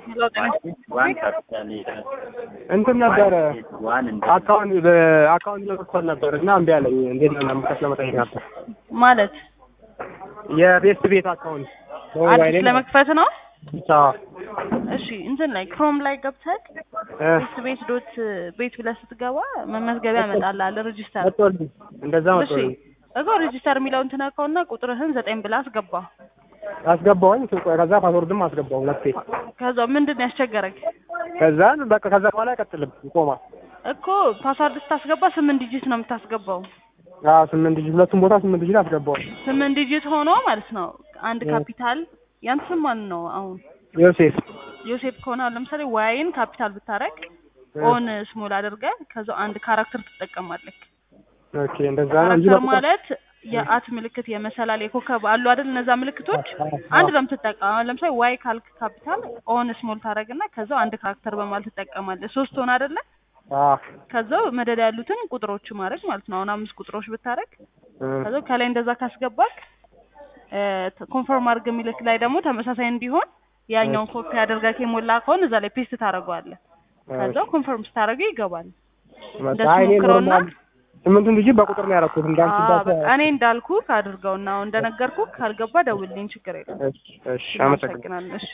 እንትን ነበረ አካውንት አካውንት ለመክፈል ነበር እና እምቢ አለኝ። እንዴት ነው ለመክፈት ለመጠየቅ ነበር። ማለት የቤስት ቤት አካውንት አዲስ ለመክፈት ነው። አዎ እሺ እንትን ላይ ክሮም ላይ ገብተህ እ ቤት ቤት ዶት ቤት ብለህ ስትገባ መመዝገቢያ ያመጣልሃል። ሬጂስተር መጥቶልኝ እንደዛ እሺ መጥቶልኝ እኮ ሬጂስተር የሚለውን ትነካውና ቁጥርህን ዘጠኝ ብለህ አስገባ። አስገባሁኝ። ከዛ ፓስወርድም አስገባሁ ሁለቴ። ከዛ ምንድን ነው ያስቸገረክ? ከዛን በቃ ከዛ በኋላ አይቀጥልም ይቆማል። እኮ ፓስዋርድ ስታስገባ ስምንት ዲጂት ነው የምታስገባው። አዎ ስምንት ዲጂት ሁለቱም ቦታ ስምንት ዲጂት አስገባሁ። ስምንት ዲጂት ሆኖ ማለት ነው አንድ ካፒታል ያንተ ስም ማን ነው አሁን? ዮሴፍ ዮሴፍ ከሆነ አሁን ለምሳሌ ዋይን ካፒታል ብታረግ ኦን ስሞል አድርገህ ከዛው አንድ ካራክተር ትጠቀማለህ። ኦኬ እንደዛ ነው እንጂ ካራክተር በቃ ማለት የአት ምልክት የመሰላል የኮከብ አሉ አይደል? እነዛ ምልክቶች አንድ ነው የምትጠቀመው። አሁን ለምሳሌ ዋይ ካልክ ካፒታል ኦን ስሞል ታረግና ከዛው አንድ ካራክተር በማለት ትጠቀማለህ። ሶስት ሆነ አይደለ? አዎ ከዛው መደዳ ያሉትን ቁጥሮች ማድረግ ማለት ነው። አሁን አምስት ቁጥሮች ብታረግ እ ከዛው ከላይ እንደዛ ካስገባክ ኮንፈርም አድርግ የሚልክ ላይ ደግሞ ተመሳሳይ እንዲሆን ያኛውን ኮፒ አድርገህ የሞላ ከሆነ እዛ ላይ ፔስት ታደርገዋለህ። ከዛው ኮንፈርም ስታደርገው ይገባል። በቃ እንደሱ እኔ ሞክረውና ኖርማል ስምንቱን ዲጂት በቁጥር ነው ያደረኩት እንዳንቺ አዎ እንዳት በቃ እኔ እንዳልኩ አድርገውና አሁን እንደነገርኩ ካልገባ ደውልልኝ፣ ችግር የለም። እሺ እሺ አመሰግናለሁ። አመሰግናለሁ። እሺ